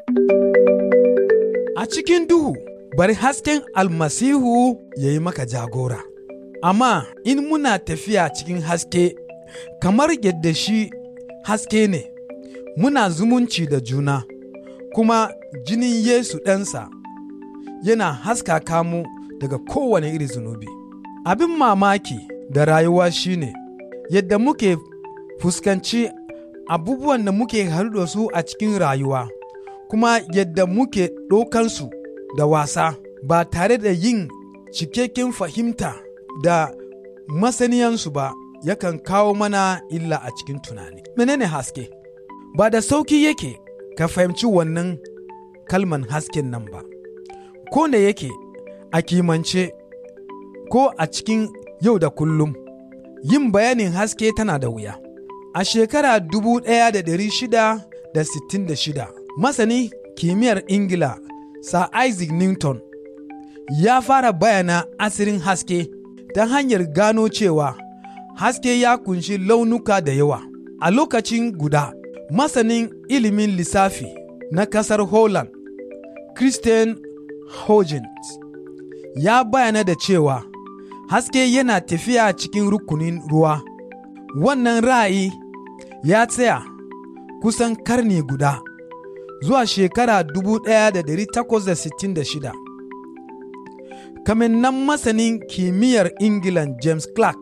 A cikin duhu, bari hasken almasihu ya yi maka jagora. Amma in muna tafiya cikin haske, kamar yadda shi haske ne, muna zumunci da juna, kuma jinin Yesu ɗansa yana haskaka mu daga kowane iri zunubi. Abin mamaki da rayuwa shine yadda muke fuskanci abubuwan da muke haɗu da su a cikin rayuwa, kuma yadda muke ɗaukansu da wasa ba tare da yin cikakken fahimta da masaniyansu ba yakan kawo mana illa a cikin tunani. Menene haske? Ba da sauki yake ka fahimci wannan kalman hasken nan ba, ko da yake a kimance ko a cikin yau da kullum, yin bayanin haske tana da wuya. A shekara 1666, masani kimiyyar Ingila Sir Isaac Newton ya fara bayana asirin haske ta hanyar gano cewa haske ya kunshi launuka da yawa. A lokacin guda, masanin ilimin lissafi na kasar Holland, Christian Huygens, ya bayana da cewa haske yana tafiya cikin rukunin ruwa. Wannan ra'ayi ya tsaya kusan karni guda zuwa shekara 1866. Kamin nan masanin kimiyyar England James Clark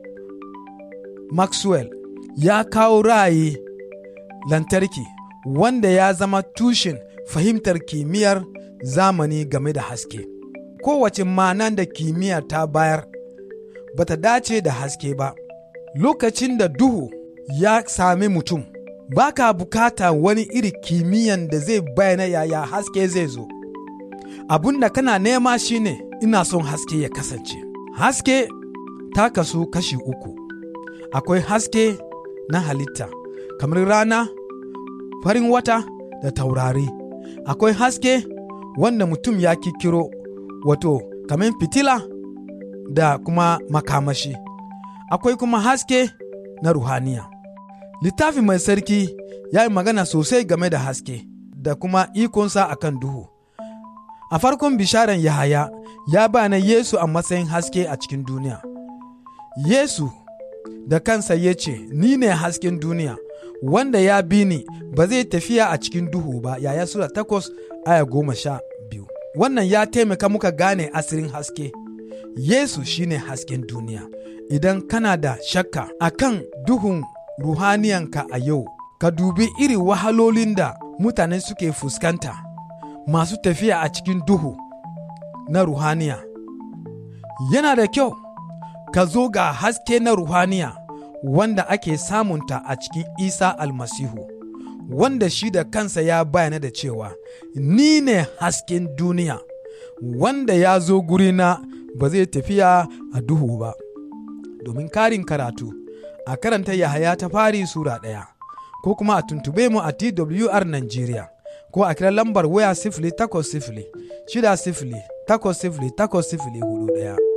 Maxwell ya kawo ra'ayi lantarki wanda ya zama tushen fahimtar kimiyyar zamani game da haske. Kowace ma'anan da kimiyya ta bayar bata dace da haske ba. Lokacin da duhu ya sami mutum, ba ka bukata wani iri kimiyyan da zai bayyana yaya haske zai zo. Abun da kana nema shine ina son haske ya kasance. Haske ta kasu kashi uku. Akwai haske na halitta, kamar rana, farin wata da taurari. Akwai haske wanda mutum ya kikiro, wato, kamar fitila da kuma makamashi. Akwai kuma haske na ruhaniya. Littafi mai sarki ya yi magana sosai game da haske da kuma ikonsa a kan duhu. A farkon bisharan Yahaya ya bana Yesu a matsayin haske a cikin duniya. Yesu da kansa ya ce, Ni ne hasken duniya, wanda ya bi ni ba zai tafiya a cikin duhu ba, yaya Sura takwas aya goma sha biyu. Wannan ya taimaka muka gane asirin haske. Yesu shine hasken duniya. Idan kana da shakka akan duhun ruhaniyanka a yau, ka dubi iri wahalolin da mutane suke fuskanta masu tafiya a cikin duhu na ruhaniya. Yana da kyau ka zo ga haske na ruhaniya wanda ake samunta a cikin Isa almasihu, wanda shi da kansa ya bayana da cewa, Ni ne hasken duniya, wanda ya zo gurina ba zai tafiya a duhu ba. Domin karin karatu, a karanta Yahaya ta fari Sura ɗaya, ko kuma a tuntube mu a TWR Nigeria, ko a kira lambar waya sifili takwas sifili, shida sifili, takwas sifili, takwas sifili hudu ɗaya.